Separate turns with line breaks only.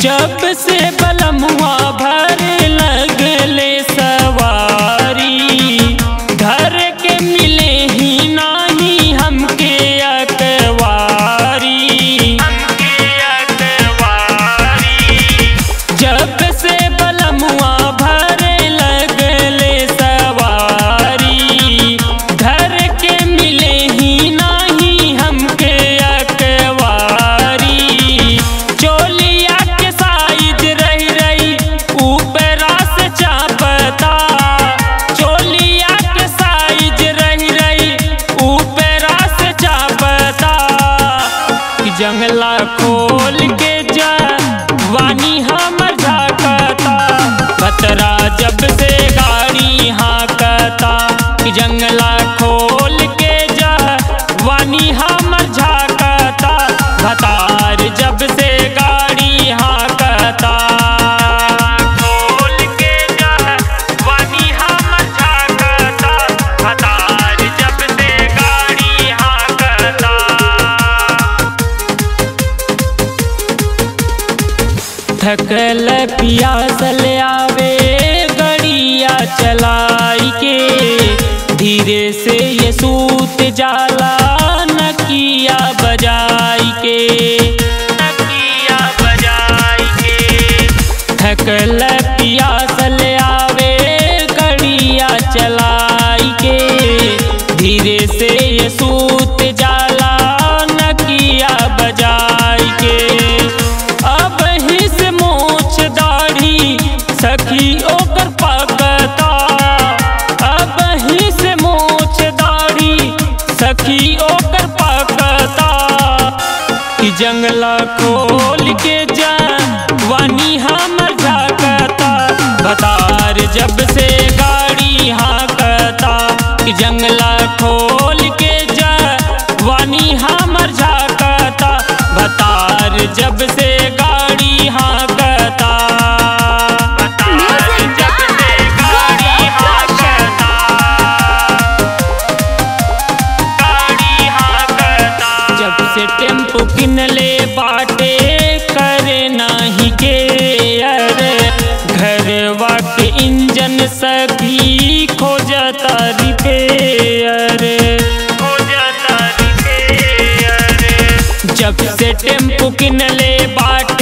जब से बलमुआ भर लगले सवारी घर के मिले ही नाही हमके अकवारी हमके अकवारी जब से बलमुआ भर लगले सवारी घर के मिले ही नाही हमके अकवारी चोलिया के साइज रही रही ऊपरा से चापता चोलिया के साइज रही रही ऊपरा से चापता कि जंगला खोल के जा वानी हमर झाकता खतरा जब से गाड़ी हाकता कि जंगला खोल के जा वानी हमर झाकता भतार जब से गाड़ी हाकता खोल के जा वानी हमर झाकता भतार जब से गाड़ी हाकता थकल पियासल आवे गड़िया चलाई के धीरे से ये सूत जाला नकिया बजाई के नकिया बजाई के थकल पियासल आवे गड़िया चलाई के धीरे से ये सूत जाला नकिया बजाई के अब हिस मोछ दाढ़ी सखी ओकर पकता अब हिस मोछ दाढ़ी सखी ओकर पकता कि जंगला खोल के जा वानी हमर झाकता बतार जब से गाड़ी हाकता कि जंगला खोल के जा वानी हमर झाकता बतार जब से गाड़ी हाकता बतार जब से गाड़ी हाकता गाड़ी हाकता जब से टेम्पो किनले बाटे करे नाही के अरे घरवा के इंजन सभी खोजता रिपेयर खोजता रिपेयर जब से टेम्पो किनले बाट